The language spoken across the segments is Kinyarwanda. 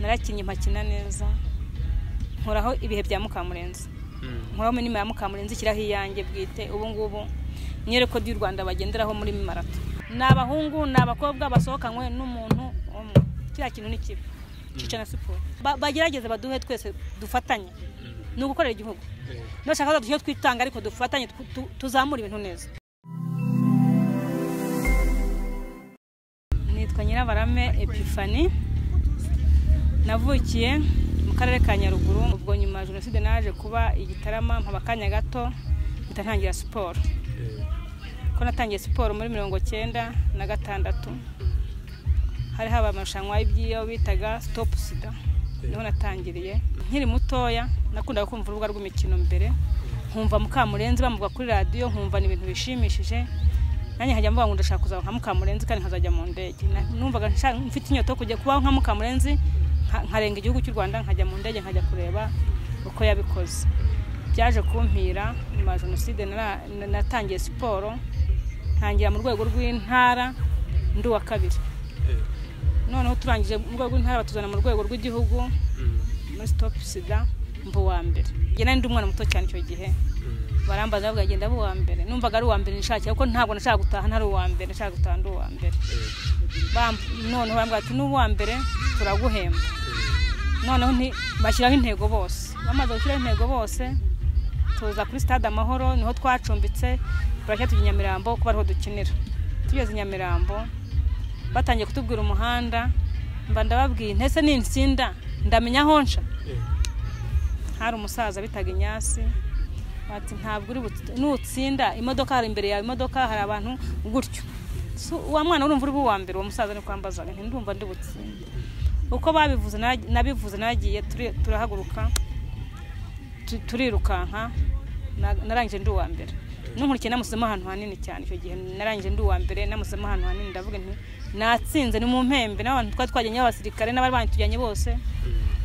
abakinnyi bakina neza nkoraho ibihe bya mukamurenzi nkoraho muri ya mukamurenzi ikiraho iyanjye bwite ubu ngubu nyereko ry'u rwanda bagenderaho muri marato ni abahungu ni abakobwa basohokanywe n'umuntu umwe kiriya kintu ni kibi cica na siporo bagerageze baduhe twese dufatanye ni ugukorera igihugu nashaka duhe twitanga ariko dufatanye tuzamura ibintu neza nitwa nyirabarame epifani navukiye mu karere ka nyaruguru ubwo nyuma jenoside naje kuba igitarama mpaba akanya gato mpita ntangira siporo ko natangiye siporo muri mirongo cyenda na gatandatu hari haba amarushanwa y'ibyiyo bitaga sitopu sida niho natangiriye nkiri mutoya nakundaga kumva urubuga rw'imikino mbere nkumva mukamurenzi bamuvuga kuri radiyo nkumva ni ibintu bishimishije nanjye nkajya mvuga ngo ndashaka kuzaba nka mukamurenzi kandi nkazajya mu ndege numvaga mfite inyota yo kujya kubaho nka mukamurenzi nkarenga igihugu cy'u rwanda nkajya mu ndege nkajya kureba uko yabikoze byaje kumpira nyuma ya jenoside natangiye siporo ntangira mu rwego rw'intara ndi uwa kabiri noneho turangije mu rwego rw'intara batuzana mu rwego rw'igihugu muri sitopu sida mba uwa mbere ngena ndi umwana muto cyane icyo gihe barambaza bavuga agenda aba uwa mbere numvaga ari uwa mbere nishakiye kuko ntabwo nashaka gutaha ntari uwa mbere nashaka gutaha ndi uwa mbere noneho barambwira ati n'uwa mbere turaguhemba noneho bashyiraho intego bose bamaze gushyiraho intego bose tuza kuri stade amahoro niho twacumbitse turashya tujya i nyamirambo kuko ariho dukinira tugeze i nyamirambo batangiye kutubwira umuhanda mba ndababwiye ntese ni insinda ndamenya aho nca hari umusaza bitaga inyasi bati ntabwo uri nutsinda imodoka hari imbere yawe imodoka hari abantu gutyo uwa mwana urumva uri uwa mbere uwo musaza ni kwambazaga ntindumva ndi butsinde uko babivuze nabivuze nagiye turahaguruka turirukanka narangije ndi uwa mbere n'unkurikiye namusemo ahantu hanini cyane icyo gihe narangije ndi uwa mbere namusemo ahantu hanini ndavuga nti natsinze ni mu mpembe n'abantu twari twajyanye abasirikare n'abari banitujyanye bose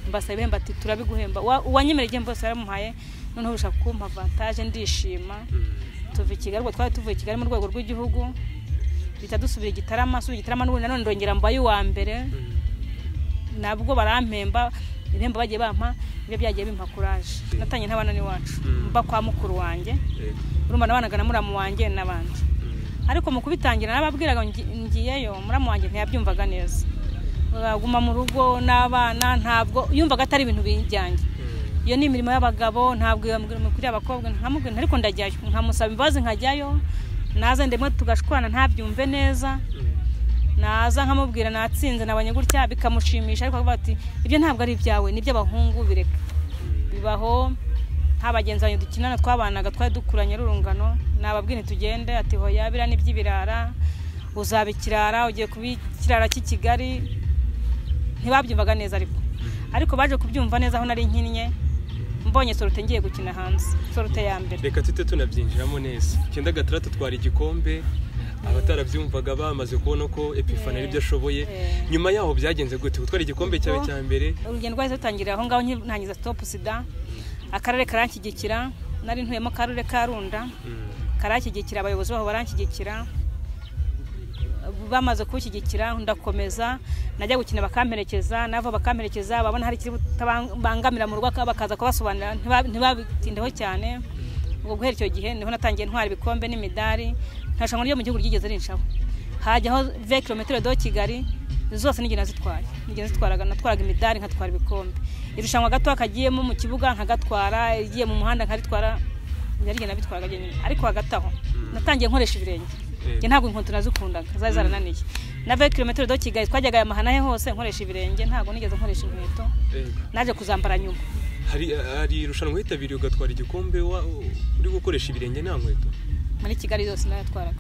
mbasaba ibihembo ati turabiguhemba uwanyemereye igihembo bose yaramuhaye noneho ushaka kumpa avantaje ndishima tuva i kigali ubwo twari tuvuye i kigali mu rwego rw'igihugu bita dusubira igitarama subira igitarama n'ubundi nanone ndongera mbaye uwa mbere nabwo barampemba ibihembo bagiye bampa nibyo byagiye bimpa kuraje natangiye n'abana n'iwacu mba kwa mukuru wanjye urumva nabanaga na muramu wanjye n'abandi ariko mu kubitangira nababwiraga ngiyeyo muramu wanjye ntiyabyumvaga neza baguma mu rugo n'abana ntabwo yumvaga atari ibintu bijyanye iyo ni imirimo y'abagabo ntabwo iyo mirimo kuri abakobwa nkamubwira ariko ndajyayo nkamusaba imbabazi nkajyayo naza ndemwe tugashwana ntabyumve neza naza nkamubwira natsinze nabonye gutya bikamushimisha ariko akavuga ati ibyo ntabwo ari ibyawe ni iby'abahungu bireka bibaho nta bagenzi banjye dukinana twabanaga twari dukuranye urungano nababwira tugende ati hoya biriya ni iby'ibirara uzaba ikirara ugiye kuba ikirara cy'i ntibabyumvaga neza ariko ariko baje kubyumva neza aho nari nkinnye mbonye sorote ngiye gukina hanze sorote ya mbere reka tujye tunabyinjiramo neza icyenda gatandatu twara igikombe abatarabyumvaga bamaze kubona ko epifani ari byo ashoboye nyuma yaho byagenze gute gutwara igikombe cyawe cya mbere urugendo rwahise rutangira aho ngaho ntangiza sitopu sida akarere karanshyigikira nari ntuyemo akarere ka runda karanshyigikira abayobozi baho baranshyigikira bamaze kuwushyigikira ndakomeza najya gukina bakamperekeza nava bakamperekeza babona hari ikibutabangamira mu rugo bakaza kubasobanurira ntibabitindeho cyane ubwo guhera icyo gihe niho natangiye ntwara ibikombe n'imidari ntashanwa ryo mu gihugu ryigeze rinshaho hajyaho ve kilometero do kigali zose n'igihe nazitwaye n'igihe zitwaraga natwaraga imidari nkatwara ibikombe irushanwa gato kagiyemo mu kibuga nkagatwara igiye mu muhanda nkaritwara narigiye nabitwaraga nyine ariko hagati aho natangiye nkoresha ibirenge njye ntabwo inkweto nazikundaga zari zarananiye nave kilometero do kigali twajyaga aya mahana he hose nkoresha ibirenge ntabwo nigeze nkoresha inkweto naje kuzambara nyuma hari irushanwa hitabiriye ugatwara igikombe uri gukoresha ibirenge nta nkweto muri kigali yose narayatwaraga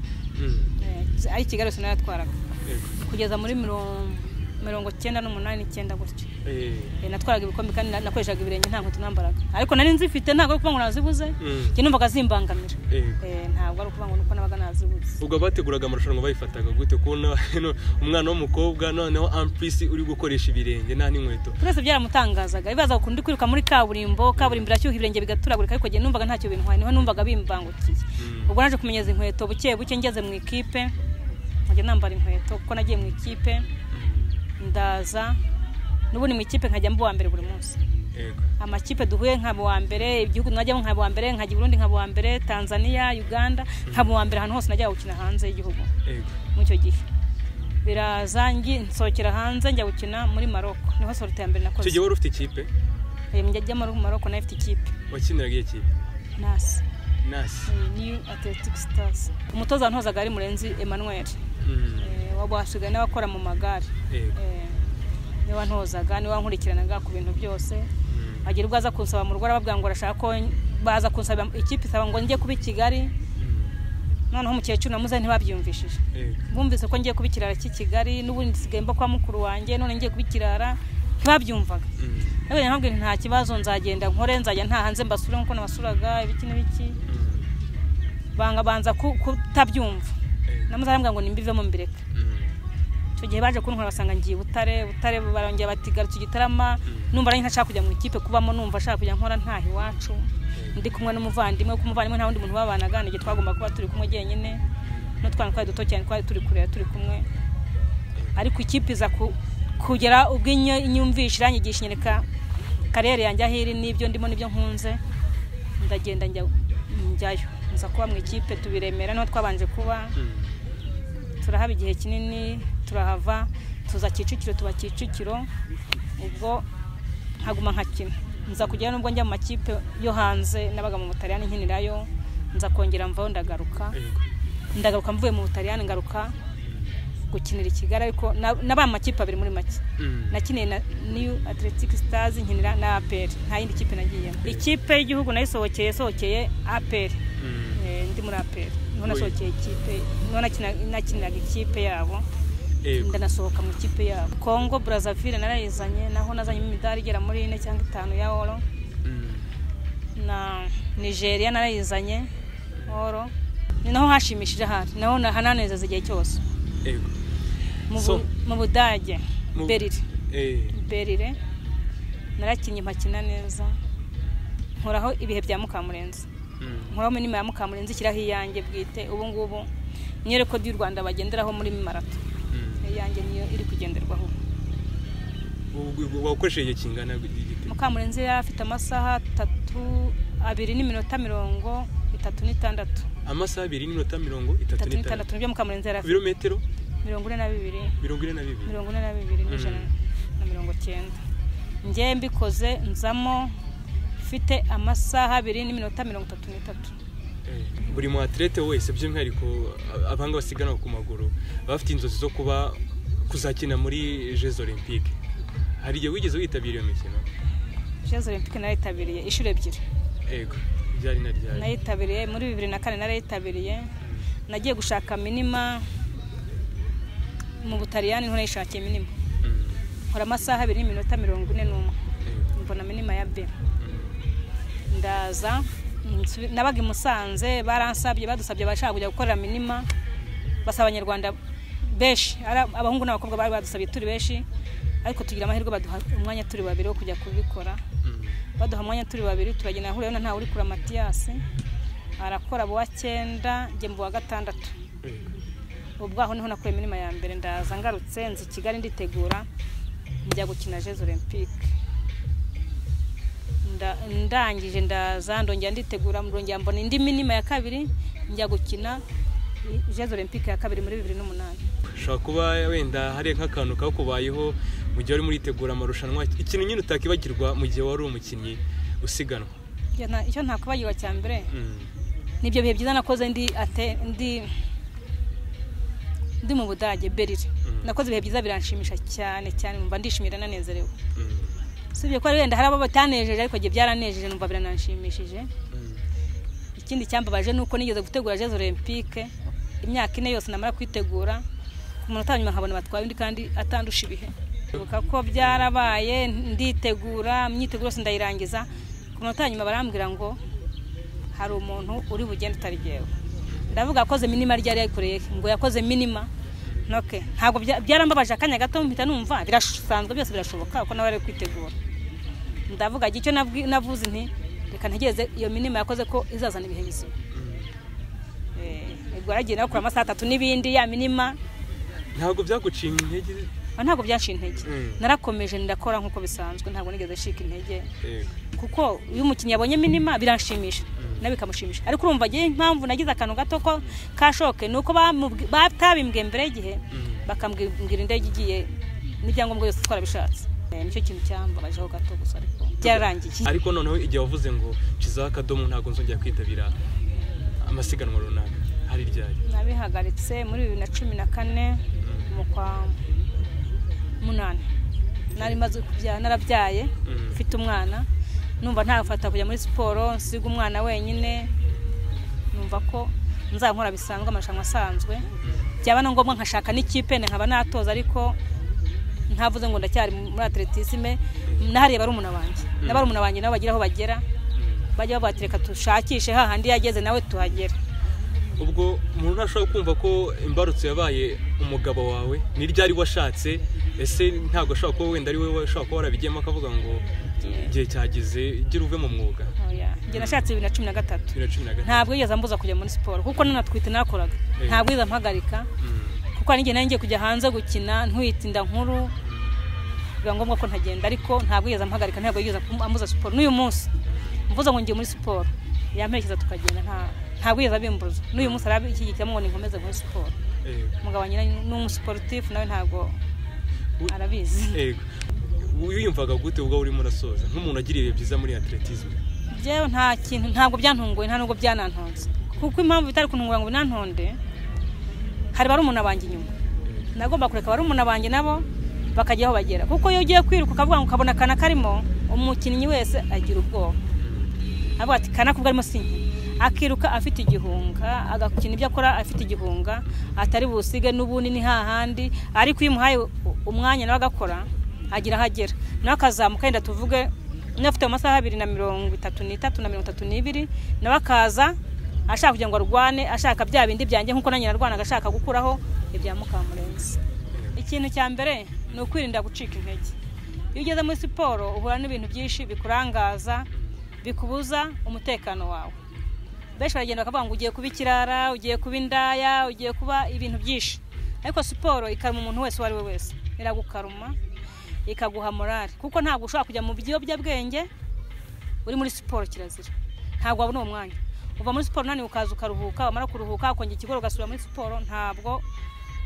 ari kigali yose narayatwaraga kugeza muri mirongo cyenda n'umunani icyenda gutyo natwaraga ibikombe kandi nakoreshaga ibirenge nta nkweto nambaraga ariko nari nzifite ntabwo ari ukuvuga ngo nazibuze njye numvaga zimbangamira ntabwo ari ukuvuga ngo nuko nabaga nazibuze ubwo abateguraga amarushanwa bayifataga gute kubona umwana w'umukobwa noneho ampisi uri gukoresha ibirenge nta n'inkweto twese byaramutangazaga bibaza ukuntu uri kwiruka muri kaburimbo kaburimbo irashyuha ibirenge bigaturagurika ariko njye numvaga ntacyo bintwaye niho numvaga bimbangukiye ubwo naje kumenyeza inkweto buke buke ngeze mu ikipe nkajya nambara inkweto kuko nagiye mu ikipe ndaza n'ubu ni mu ikipe nkajya mba uwa mbere buri munsi yego amakipe duhuye nkaba uwa mbere igihugu najyamo nkaba uwa mbere nkajya i burundi nkaba uwa mbere tanzania uganda nkaba uwa mbere ahantu hose najya gukina hanze y'igihugu yego muri icyo gihe biraza ngi- nsohokera hanze njya gukina muri maroko niho sorute ya mbere icyo nakoze gihe wari ufite ikipe Eh, njya muri maroko nayo ifite ikipe wakiniraga iyo kipe nasi nasi new athletic stars umutoza wantozaga ari murenzi emmanuel Mm, Eh, wabashije n'abakora mu magare yego Eh, niwe wantozaga niwe wankurikiranaga ku bintu byose Mm, agira ubwo aza kunsaba mu rugo arababwira ngo arashaka ko baza kunsaba ikipe isaba ngo njye kuba i kigali mm, noneho umukecuru namuze ntibabyumvishije yego bumvise ko ngiye kuba ikirara cy'i kigali n'ubundi nsigaye mba kwa mukuru wanjye none ngiye kuba ikirara ntibabyumvaga Mm, nabwo nababwira nta kibazo nzagenda nkore nzajya nta hanze mbasure nk'uko nabasuraga ibiki n'ibiki mm, banga banza ku- kutabyumva yego. namuze arambwira ngo nimbivemo mbireka Mm. icyo gihe baje kuntwara basanga ngiye i butare butare barongera bati garutse igitarama Mm. numva nanjye ntashaka kujya mu ikipe kubamo numva ashaka kujya nkora ntaha iwacu ndi kumwe n'umuvandimwe kuko umuvandimwe nta wundi muntu babanaga ni igihe twagomba kuba turi kumwe jyenyine n'utwana twari duto cyane twari turi kureba turi kumwe ariko ikipe iza ku- kugera ubwo inyo- inyumvishe iranyigisha inyereka kariyeri yanjye aho iri n'ibyo ndimo n'ibyo nkunze ndagenda njya njyayo nza kuba mu ikipe tubiremera niho twabanje kuba Mm. turahaba igihe kinini turahava tuza kicukiro tuba kicukiro ubwo nkaguma nkakina nza kujyayo nubwo njya mu makipe yo hanze nabaga mu butaliyani nkinirayo nza kongera mvaho ndagaruka Yego. ndagaruka mvuye mu butaliyani ngaruka gukinira i kigali ariko na- nabaye mu makipe abiri muri make Mm. nakiniye na new athletic stars nkinira na apr nta yindi kipe nagiyemo ikipe y'igihugu nayo isohokeye isohokeye apr Mm. Eh, ndi muri apr niho Oya. nasohokeye ikipe niho nakina- nakiniraga ikipe yabo Yego. ndanasohoka mu ikipe yabo kongo brazzaville narayizanye naho nazanyemo imidari igera muri ine cyangwa itanu ya oro Mm. na nigeria narayizanye oro ni naho hashimishije ahari naho na- hananezeza igihe cyose Yego. Mu bu- So- mu budage Mu- berire Eh. berire narakinnye mpakina neza nkoraho ibihe bya mukamurenzi Mm. nkoraho minima ya mukamurenzi ishyiraho iyanjye bwite ubu ngubu niyo rekodi y'u rwanda bagenderaho muri marato Mm. iyanjye niyo iri kugenderwaho ubu. Ubu- ubu wakoresheje igihe kingana gute? mukamurenzi yari afite amasaha atatu abiri n'iminota mirongo itatu n'itandatu amasaha abiri n'iminota mirongo itatu itatu n'itandatu n'itandatu nibyo mukamurenzi yari ku afite birometero mirongo ine na bibiri mirongo ine na bibiri mirongo ine na bibiri n'ijana Mm. na mirongo cyenda njye mbikoze nzamo mfite amasaha abiri n'iminota mirongo itatu n'itatu Eh, buri mu atlete wese by'umwihariko a- abahanga basiganwa ku maguru baba bafite inzozi zo kuba kuzakina muri jeux olympique hari igihe wigeze witabira iyo mikino jezo olympique narayitabiriye inshuro ebyiri yego ryari na ryari nayitabiriye muri bibiri na kane narayitabiriye nagiye gushaka minima mu butaliyani niho nayishakiye minima Mm, mm, nkora amasaha abiri n'iminota mirongo ine n'umwe yego, mbona minima ya b mm, ndaza nsubi- nabaga i musanze baransabye badusabye abashaka kujya gukorera minima basaba abanyarwanda benshi ara- abahungu n'abakobwa bari badusabye turi benshi ariko tugira amahirwe baduha umwanya turi babiri wo kujya kubikora mm, baduha umwanya turi babiri turagenda ahurira na ntawe uri kura matiyasi arakora abo wa cyenda njye mu wa gatandatu yego, ubwo aho niho nakuye minima ya mbere ndaza ngarutse nzi kigali nditegura njya gukina jezo olympique Nda- ndangije ndaza ndongera nditegura ndongera mbona indi minima ya kabiri njya gukina jezo olympique ya kabiri muri bibiri n'umunani ushobora kuba wenda hari nk'akantu kakubayeho mu gihe warimo uritegura amarushanwa ikintu nyine utakibagirwa mu gihe wari umukinnyi usiganwa Icyo nta- icyo ntakwibagirwa cya mbere Mm, nibyo bihe byiza nakoze ndi ate ndi ndi mu budage berire Mm. nakoze ibihe byiza biranshimisha cyane cyane numva ndishimira nanezerewe mm, usibye ko wenda hari abo batanejeje ariko igihe byaranejeje numva birananshimishije mm, ikindi cyambabaje ni uko nigeze gutegura jezo olympique imyaka ine yose namara kwitegura ku munota wa nyuma nkabona batwaye undi kandi atandusha ibihe ibuka ko byarabaye nditegura imyiteguro yose ndayirangiza ku munota wa nyuma barambwira ngo hari umuntu uri bugende utari jyewe ndavuga yakoze minima ryari yayikoreye ngo yakoze minima noke ntabwo bya- byarambabaje akanya gato mpita numva birasanzwe byose birashoboka kuko nawe ari kwitegura ndavuga icyo nabwi- navuze nti reka ntegereze iyo minima yakoze ko izazana ibihe bizima mm. ubwo yaragiye nawe kuri amasaha atatu n'ibindi ya minima ntabwo byaguciye intege aho ntabwo byaciye intege Mm. narakomeje ndakora nkuko bisanzwe ntabwo nigeze nshika intege yego kuko iyo umukinnyi yabonye minima biranshimisha nawe bikamushimisha ariko urumva agiye impamvu nagize akantu gato ko kashoke ni uko bamubwi- batabimbwiye mbere y'igihe Mm. bakambwira indege igiye n'ibyangombwa byose twarabishatse Eh, nicyo kintu cyambabajeho gato gusa ariko byararangiye ariko noneho igihe wavuze ngo nshyizeho akadomo ntabwo nzongera kwitabira amasiganwa runaka hari ryari nabihagaritse muri bibiri na cumi na kane mu kwa munani nari maze kubyara narabyaye Mm. mfite umwana numva ntafata kujya muri siporo nsiga umwana wenyine numva ko nzankora bisanzwe amarushanwa asanzwe byaba na ngombwa nkashaka n'ikipe nkaba natoza ariko ntavuze ngo ndacyari muri atletisme n'ahariya bari umuntu wanjye n'abari wanjye nabo bagira aho bagera bajya bavuga ati reka dushakishe hahandi yageze nawe tuhagera ubwo umuntu ntashobora kumva ko imbarutso yabaye umugabo wawe ni ryari washatse ese ntabwo ashobora kuba wenda ari wowe ushobora kuba warabigiyemo akavuga ngo igihe cyageze gira uve mu mwuga Oya, njye nashatse bibiri na cumi na gatatu bibiri na cumi na gatatu ntabwo yigeze ambuza kujya muri siporo kuko nanatwite nakoraga Eh. ntabwo yigeze ampagarika kuko hari n'igihe nari ngiye kujya hanze gukina ntwite inda nkuru biba ngombwa ko ntagenda ariko ntabwo yigeze ampagarika ntabwo yigeze amu- ambuza siporo n'uyu munsi mvuze ngo ngiye muri siporo yamperekeza tukagenda nta- ntabwo yigeze abimbuza n'uyu munsi arabishyigikiramo ngo ninkomeze muri siporo Yego. umugabo wa nyina ni umusiporutifu nawe ntabwo U- arabizi yego wiyumvaga gute ubwo urimo urasoza nk'umuntu agira ibihe byiza muri atletisme byewe nta kintu ntabwo byantunguye nta nubwo byanantonze kuko impamvu bitari kuntungura ngo binantonde hari barumuna banjye inyuma nagomba kureka barumuna banjye nabo bakajya aho bagera kuko iyo ugiye kwiruka ukavuga ngo ukabona akana karimo umukinnyi wese agira ubwoba avuga ati kana kubwo arimo sinkina akiruka afite igihunga agakina ibyo akora afite igihunga atari busige n'ubundi ni hahandi ariko iyo umuhaye u- umwanya nawe agakora agira aho agera nawe akazamuka yenda tuvuge niba afite mu masaha abiri na mirongo itatu n'itatu na mirongo itatu n'ibiri nawe akaza ashaka kugira ngo arwane ashaka bya bindi byanjye nk'uko nanjye narwanaga ashaka gukuraho ibya mukamurenzi ikintu cya mbere ni ukwirinda gucika intege iyo ugeze muri siporo uhura n'ibintu byinshi bikurangaza bikubuza umutekano wawe benshi baragenda bakavuga ngo ugiye kuba ikirara ugiye kuba indaya ugiye kuba ibintu byinshi ariko siporo ikaruma umuntu wese uwo ari we wese iragukaruma ikaguha morale kuko ntabwo ushobora kujya mu biyobyabwenge uri muri siporo kirazira ntabwo wabona uwo mwanya uva muri siporo unaniwe ukaza ukaruhuka wamara kuruhuka ukongera ikigoro ugasubira muri siporo ntabwo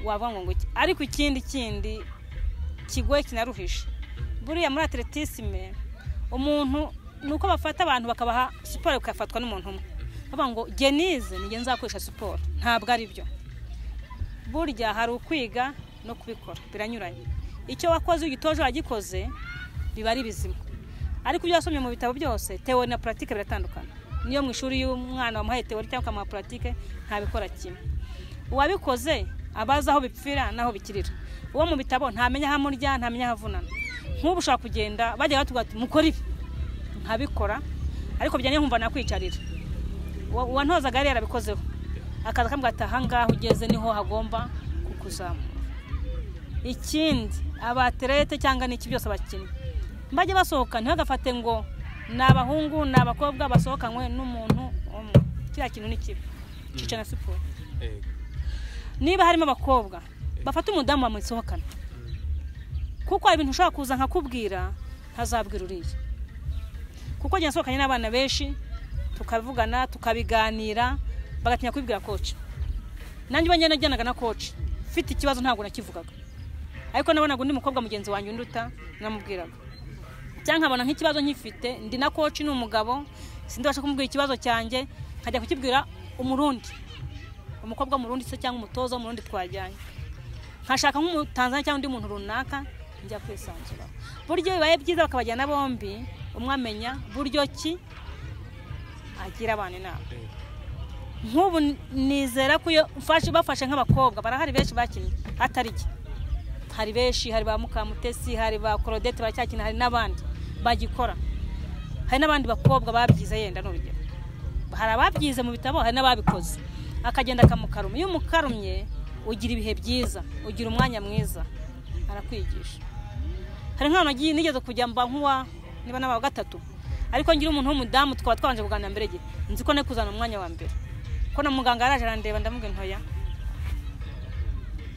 wavuga ngo ngwiki ariko ikindi kindi kigoye kinaruhije buriya muri atletisme umuntu ni uko bafata abantu bakabaha siporo bikafatwa n'umuntu umwe bavuga ngo genize nige nzakoresha siporo ntabwo ari byo burya hari ukwiga no kubikora biranyuranye icyo wakoze iyo ugitoje wagikoze biba ari bizima ariko ibyo wasomye mu bitabo byose teori na puratike biratandukana niyo mu ishuri y'umwana wamuhaye teori cyangwa ukamuha puratike ntabikora kimwe uwabikoze aba azi aho bipfira n'aho bikirira uwo mu bitabo ntamenya aho amurya ntamenya aho avunana nk'ubu ushobora kugenda bajya batubwira ati mukore ibi nkabikora ariko bijyanye nkumva nakwicarira uwa- uwantozaga yari yarabikozeho akaza akambwira ati ahangaha ugeze niho hagomba kukuzamura ikindi abaterete cyangwa n'iki byose abakinnyi mbajya basohoka ntihagafate ngo ni abahungu ni abakobwa basohokanywe n'umuntu umwe kiriya kintu ni kibi cica na siporo Yego. niba harimo abakobwa bafate umudamu bamusohokana kuko hari ibintu ushobora kuza nkakubwira ntazabwira uriya kuko njye nasohokanye n'abana benshi tukavugana tukabiganira bagatinya kubibwira koci nanjye ubwo njye najyanaga na koci mfite ikibazo ntabwo nakivugaga ariko nabonaga undi mukobwa mugenzi wanjye unduta namubwiraga cyangwa nkabona nk'ikibazo nkifite ndi na koci ni umugabo sindabasha kumubwira ikibazo cyanjye nkajya kukibwira umurundi umukobwa w'umurundi se cyangwa umutoza w'umurundi twajyanye nkashaka nk'umutanzania cyangwa undi muntu runaka njya kwisanzuraho buryo bibaye byiza bakabajyana bombi umwe amenya buryo ki agira abantu inama Yego. nk'ubu nizera ko iyo mfashe bafashe nk'abakobwa barahari benshi bakinnye atari jye hari benshi hari ba mukamutesi hari ba korodete baracyakina hari n'abandi bagikora hari n'abandi bakobwa babyize yenda n'urugero hari ababyize mu bitabo hari n'ababikoze akagenda akamukaruma iyo umukarumye ugira ibihe byiza ugira umwanya mwiza arakwigisha hari nk'ahantu nagiye nigeze kujya mba nk'uwa niba n'aba gatatu ariko ngira umuntu w'umudamu tukaba twabanje kuganira mbere ye nzi ko kuzana umwanya wa mbere ko na muganga yaraje arandeba ndamubwira ntoya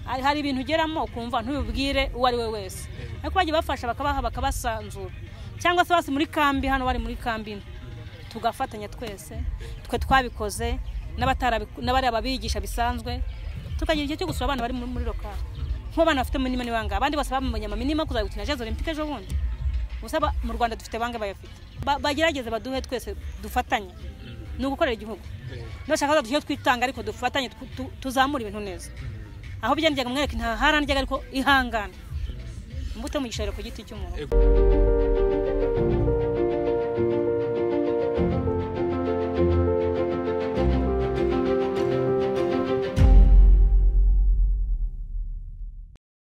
hari ibintu ugeramo ukumva ntubibwire uwo ari we wese ariko bagiye bafasha bakabaha bakabasanzura cyangwa se basi muri kambi hano bari muri kambi tugafatanya twese twe twabikoze n'abari ababigisha bisanzwe tukagira igihe cyo gusura abana bari muri lokari nk'abana bafite minima n'ibanga abandi bose bamenye minima kuzajya gukina jezo olympique ejo bundi gusa mu rwanda dufite bange bayafite bagerageze baduhe twese dufatanye ni ugukorera igihugu nubashaka duhe twitanga ariko dufatanye tuzamura ibintu neza aho byanjyaga mwereke nta harandyaga ariko ihangane imbuto mugisha ku giti cy'umuntu